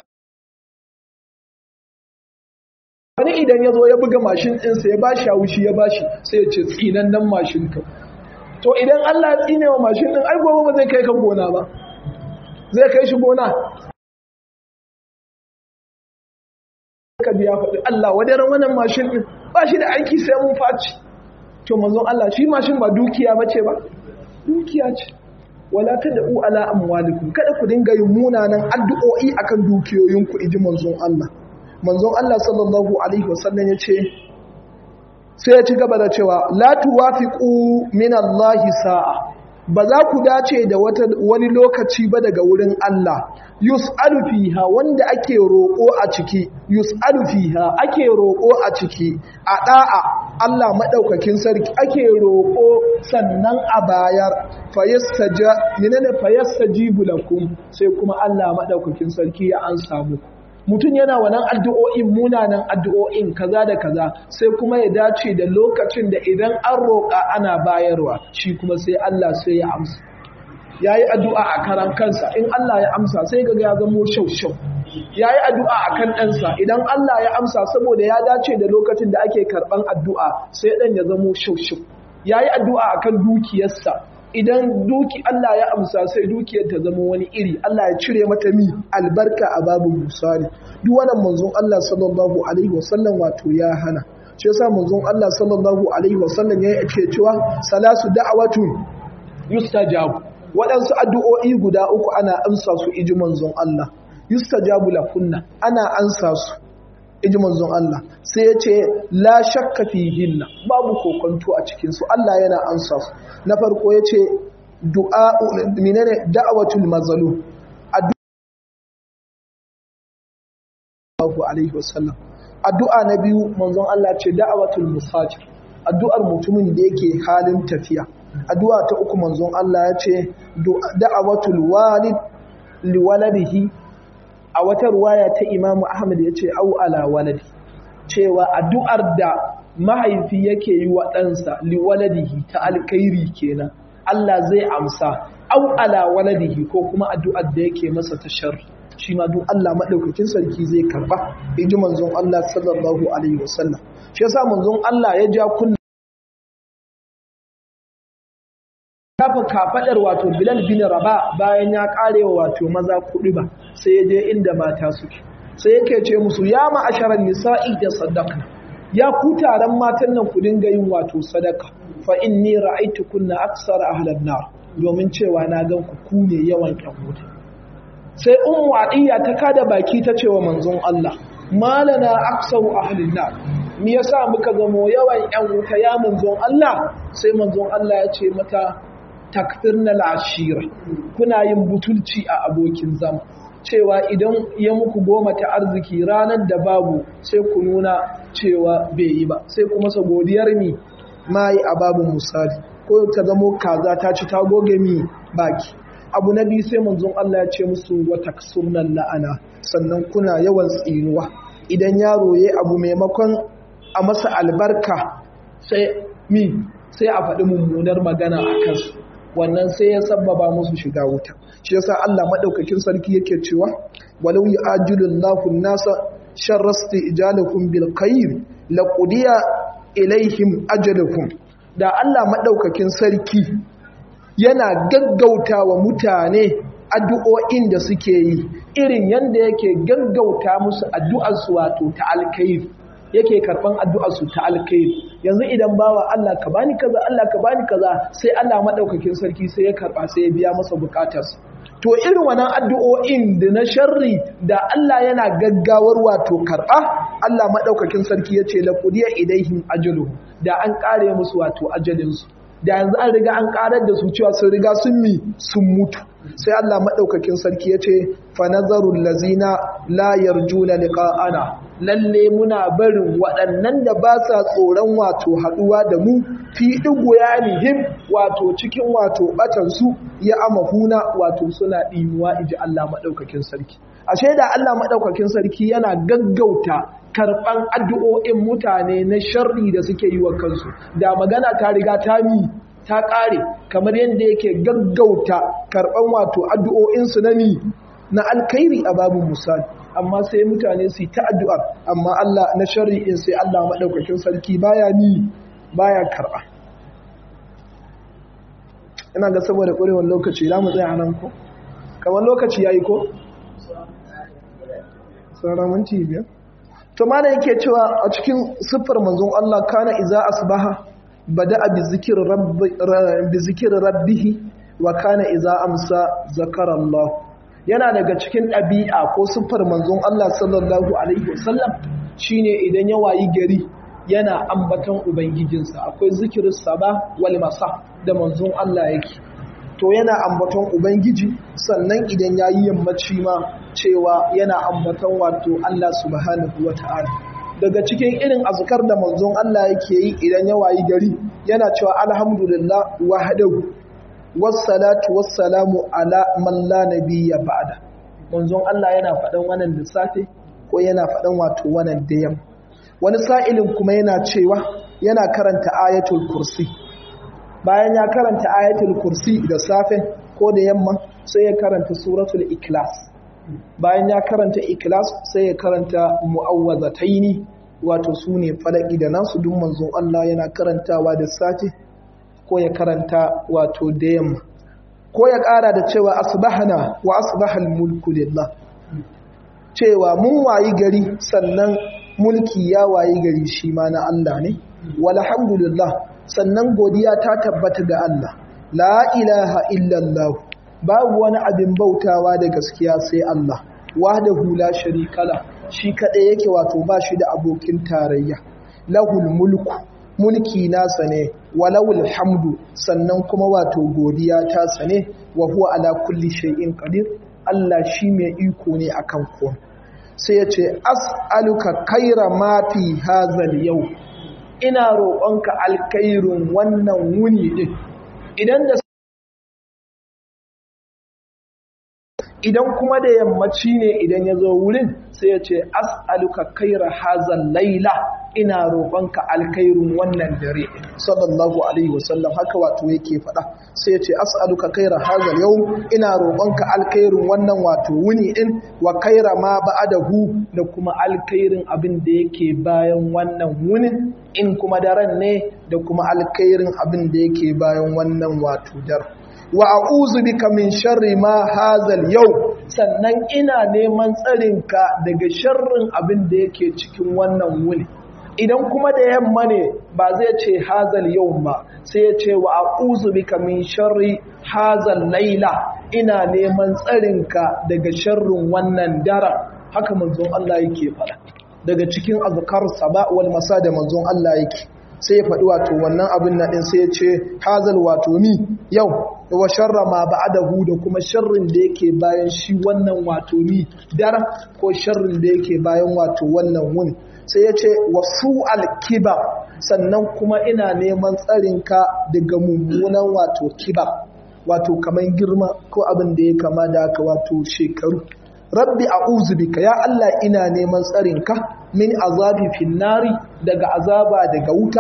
wani idan ya zo ya buga mashin ɗinsa ya bashi haushi ya bashi sai ya ce tsinan nan mashin ka to idan Allah ya tsine wa mashin ɗin ai gobe ba zai kai ka gona ba zai kai shi gona ka biya faɗi Allah wadaran wannan mashin ɗin ba shi da aiki sai mun faci to manzon Allah shi mashin ba dukiya bace ba dukiya ce wala tad'u ala amwalikum kada ku dinga yin munanan addu'o'i akan dukiyoyinku iji manzon Allah manzon Allah sallallahu alaihi wasallam yace sai ya ci gaba da cewa la tuwafiqu min Allah sa'a ba za ku dace da wani lokaci ba daga wurin Allah yus'alu fiha wanda ake roƙo a ciki yus'alu fiha ake roƙo a ciki a da'a Allah madaukakin sarki ake roƙo sannan a bayar fayastaja minana fayastajibu lakum sai kuma Allah madaukakin sarki ya ansa muku mutum yana wannan addu'o'in munanan addu'o'in kaza da kaza sai kuma ya dace da lokacin da idan an roƙa ana bayarwa shi kuma sai Allah sai ya amsa ya yi addu'a a karan kansa in Allah ya amsa sai ga ya zamo shau-shau ya yi addu'a a kan ɗansa idan Allah ya amsa saboda ya dace da lokacin da ake karɓan addu'a sai ɗan ya zamo shau-shau ya yi addu'a a kan dukiyarsa idan duki Allah ya amsa sai dukiyar ta zama wani iri Allah ya cire mata mi albarka a babu musali duk wannan manzon Allah sallallahu alaihi wasallam wato ya hana shi yasa manzon Allah sallallahu alaihi wasallam ya ce cewa salasu da'awatun yustajabu waɗansu addu'o'i guda uku ana amsa su iji manzon Allah yustajabu lakunna ana amsa su iji manzon Allah sai ya ce la shakka fihinna babu kokonto a cikin su Allah yana amsa su na farko ya ce du'a minene da'awatul mazlum addu'a alaihi wasallam addu'a na biyu manzon Allah ce da'awatul musafir addu'ar mutumin da yake halin tafiya addu'a ta uku manzon Allah ya ce da'awatul walid liwaladihi a wata ruwaya ta Imam Ahmad ya ce au ala waladi cewa addu'ar da mahaifi yake yi wa ɗansa liwaladihi ta alkairi kenan Allah zai amsa au ala waladihi ko kuma addu'ar da yake masa ta shar shi ma duk Allah madaukakin sarki zai karba inji manzon Allah sallallahu alaihi wasallam shi yasa manzon Allah ya ja kunna kafa kafadar wato Bilal bin Raba bayan ya karewa wato maza kuɗi ba sai ya je inda mata suke sai yake ce musu ya ma'asharan nisa'i da sadaka ya ku taron matan nan ku dinga yin wato sadaka fa inni ra'aytukunna aksara ahlan nar domin cewa na gan ku ku ne yawan ƴan wuta sai ummu adiya ta kada baki ta cewa manzon Allah malana aksaru ahlin nar me yasa muka zamo yawan ƴan wuta ya manzon Allah sai manzon Allah ya ce mata takfirna ashira kuna yin butulci a abokin zama cewa idan ya muku goma ta arziki ranar da babu sai ku nuna cewa bai yi ba sai kuma sa godiyar mi ma yi a babu misali ko ta zamo kaza ta ci ta goge mi baki abu na biyu sai manzon Allah ya ce musu wata sunan la'ana sannan kuna yawan tsinuwa idan yaro ya abu maimakon a masa albarka sai mi sai a faɗi mummunar magana a kansu wannan sai ya sabbaba musu shiga wuta shi yasa Allah madaukakin sarki yake cewa walau ya'jilullahu an-nasa sharrasti ijalakum bil khair laqudiya ilaihim ajalukum da Allah madaukakin sarki yana gaggauta wa mutane addu'o'in da suke yi irin yanda yake gaggauta musu addu'arsu wato ta alkhairi yake karban addu'arsu ta alkhairi yanzu idan bawa Allah ka bani kaza Allah ka bani kaza sai Allah madaukakin sarki sai ya karba sai ya biya masa bukatarsa to irin wannan addu'o'in da na sharri da Allah yana gaggawar wato karba Allah madaukakin sarki yace la qudiya ilaihim ajalu da an kare musu wato ajalinsu da yanzu an riga an karar da su cewa sun riga sun mi sun mutu sai Allah maɗaukakin sarki ya ce fanazarun lazina la yarjuna liqa'ana lalle muna barin waɗannan da ba sa tsoron wato haɗuwa da mu fi ɗigo ya nihim wato cikin wato ɓatansu ya amahuna wato suna ɗimuwa iji Allah maɗaukakin sarki ashe da Allah maɗaukakin sarki yana gaggauta karɓan addu'o'in mutane na sharri da suke yi wa kansu da magana ta riga ta mi ta ƙare kamar yadda yake gaggauta karɓan wato addu'o'insu na ni na alkairi a babu misali amma sai mutane su yi ta addu'ar amma Allah na shari'in sai Allah maɗaukakin sarki baya ni baya karɓa ina ga saboda ƙwarewar lokaci za mu tsaya nan ko kamar lokaci ya yi ko? sauran minti biyar to mana yake cewa a cikin siffar manzon Allah kana iza asbaha bada'a bi zikri rabbi bi zikri rabbih wa kana iza amsa zakara Allah yana daga cikin ɗabi'a ko siffar manzon Allah sallallahu alaihi wasallam shine idan ya wayi gari yana ambaton ubangijinsa akwai zikirin saba wal masa da manzon Allah yake to yana ambaton ubangiji sannan idan yayi yammaci ma cewa yana ambaton wato Allah subhanahu wata'ala daga cikin irin azkar da manzon Allah yake yi idan ya wayi gari yana cewa alhamdulillah wahdahu wassalatu wassalamu ala man la nabiyya ba'da manzon Allah yana faɗan wannan da safe ko yana faɗan wato wannan da yamma wani sa'ilin kuma yana cewa yana karanta ayatul kursi bayan ya karanta ayatul kursi da safe ko da yamma sai ya karanta suratul ikhlas bayan ya karanta ikhlas sai ya karanta mu'awwazataini wato sune falaki da nasu duk manzon Allah yana karantawa da safe ko ya karanta wato da yamma ko ya ƙara da cewa asbahana wa asbahal mulku lillah cewa mun wayi gari sannan mulki ya wayi gari shi ma na Allah ne walhamdulillah sannan godiya ta tabbata ga Allah la ilaha illallah babu wani abin bautawa da gaskiya sai Allah wahdahu la sharika la shi kadai yake wato ba shi da abokin tarayya lahul mulku mulki nasa ne walawul hamdu sannan kuma wato godiya ta sane wa huwa ala kulli shay'in qadir Allah shi mai iko ne akan komai sai ya ce as'aluka kaira ma fi hazal yau ina roƙonka alkairun wannan wuni din idan da idan kuma da yammaci ne idan ya zo wurin sai ya ce as'aluka kaira hazal laila ina roƙonka alkairun wannan dare sallallahu alaihi wasallam haka wato yake faɗa sai ya ce as'aluka kaira hazal yau ina roƙonka alkairun wannan wato wuni din wa kaira ma ba'adahu da kuma alkairin abin da yake bayan wannan wunin in kuma daren ne da kuma alkairin abin da yake bayan wannan wato daren wa a'udhu bika min sharri ma hazal yau sannan ina neman tsarinka daga sharrin abin da yake cikin wannan wuni idan kuma da yamma ne ba zai ce hazal yau ba sai ya ce wa a'udhu bika min sharri hazal laila ina neman tsarinka daga sharrin wannan dara haka manzon Allah yake faɗa daga cikin azkar saba wal masa da manzon Allah yake sai ya faɗi wato wannan abin na ɗin sai ya ce hazal wato ni yau wa sharra ma ba'adahu da kuma sharrin da yake bayan shi wannan wato ni dara ko sharrin da yake bayan wato wannan wuni sai ya ce wasu alkiba sannan kuma ina neman tsarinka daga mummunan wato kiba wato kamar girma ko abin da ya kama da haka wato shekaru rabbi a'udhu bika ya Allah ina neman tsarinka min azabi finnari daga azaba daga wuta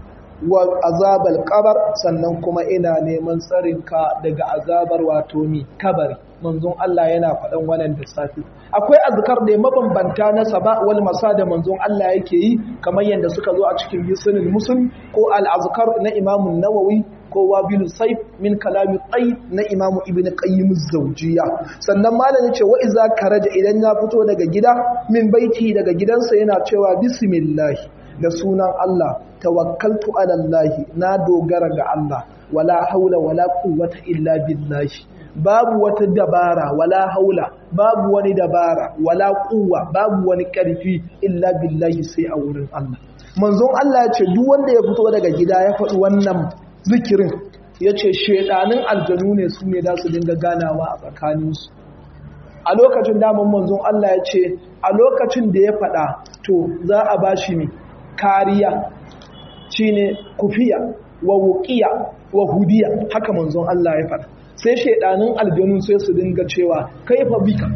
wa azabal kabar sannan kuma ina neman tsarinka daga azabar wato ni kabari manzon Allah yana faɗan wannan da safi akwai azkar da mabambanta na saba wal masa da manzon Allah yake yi kamar yadda suka zo a cikin hisnul muslim ko al azkar na Imam Nawawi ko wabilu saif min kalami tsayi na Imam Ibn Qayyim az-Zawjiyya sannan malam yace wa iza karaja idan ya fito daga gida min baiti daga gidansa yana cewa bismillah da sunan Allah tawakkaltu ala Allah na dogara ga Allah wala haula wala quwwata illa billahi babu wata dabara wala haula babu wani dabara wala quwwa babu wani karfi illa billahi sai a wurin Allah manzon Allah ya ce duk wanda ya fito daga gida ya faɗi wannan zikirin ya ce shedanin aljanu ne su ne za su dinga ganawa a tsakaninsu a lokacin daman manzon Allah ya ce a lokacin da ya faɗa to za a ba shi ne kariya shine kufiya wa wuqiya wa hudiya haka manzon Allah ya faɗa sai shedanin aljanu sai su dinga cewa kaifa bika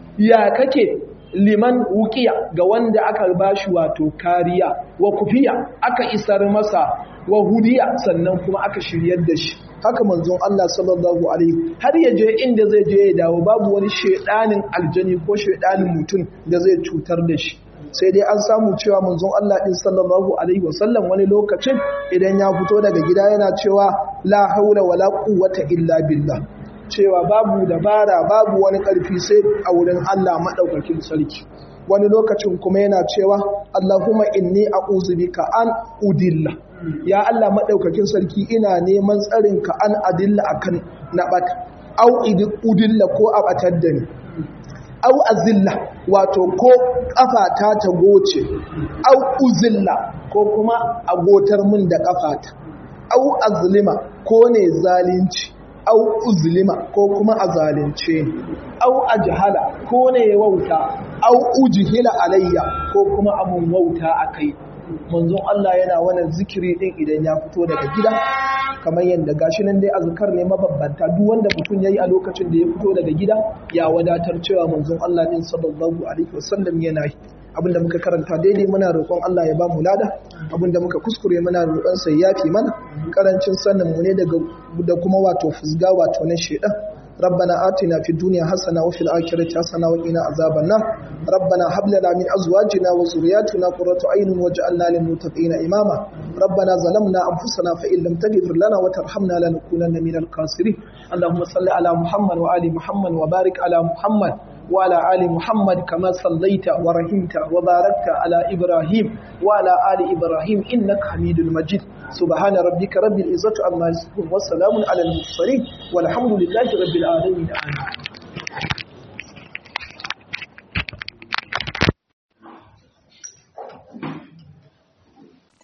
ya kake liman wuqiya ga wanda aka bashi wato kariya wa kufiya aka isar masa wa hudiya sannan kuma aka shiryar da shi haka manzon Allah sallallahu alaihi har ya je inda zai je ya dawo babu wani shedanin aljani ko shedanin mutum da zai cutar da shi sai dai an samu cewa manzon Allah din sallallahu alaihi wasallam wani lokacin idan ya fito daga gida yana cewa la haula wala quwwata illa billah cewa babu dabara babu wani karfi sai a wurin Allah madaukakin sarki wani lokacin kuma yana cewa Allahumma inni a'udhu bika an udilla ya Allah madaukakin sarki ina neman tsarin ka an adilla akan nabata au udilla ko abatar da ni au azilla wato ko kafata ta goce au uzilla ko kuma agotar mun da kafata au azlima ko ne zalunci au uzlima ko kuma a zalunce ni au ajhala ko ne wauta au ujhila alayya ko kuma amun wauta akai manzon Allah yana wannan zikiri din idan ya fito daga gida kamar yadda gashi nan dai azkar ne mababbanta duk wanda mutum yayi a lokacin da ya fito daga gida ya wadatar cewa manzon Allah din sallallahu alaihi wasallam yana yi abinda muka karanta daidai muna roƙon Allah ya ba mu lada abinda muka kuskure muna roƙon sa yafi mana karancin sanin mu ne daga da kuma wato fusga wato na shedan ربنا آتنا في الدنيا حسنة وفي الآخرة حسنة وقنا عذاب النار ربنا هب لنا من أزواجنا وذرياتنا قرة عين واجعلنا للمتقين إماما ربنا ظلمنا أنفسنا فإن لم تغفر لنا وترحمنا لنكونن من الخاسرين اللهم صل على محمد وآل محمد وبارك على محمد وعلى آل محمد كما صليت ورحمت وباركت على إبراهيم وعلى آل إبراهيم إنك حميد مجيد سبحان ربك رب العزة عما يصفون والسلام على المرسلين والحمد لله رب العالمين آمين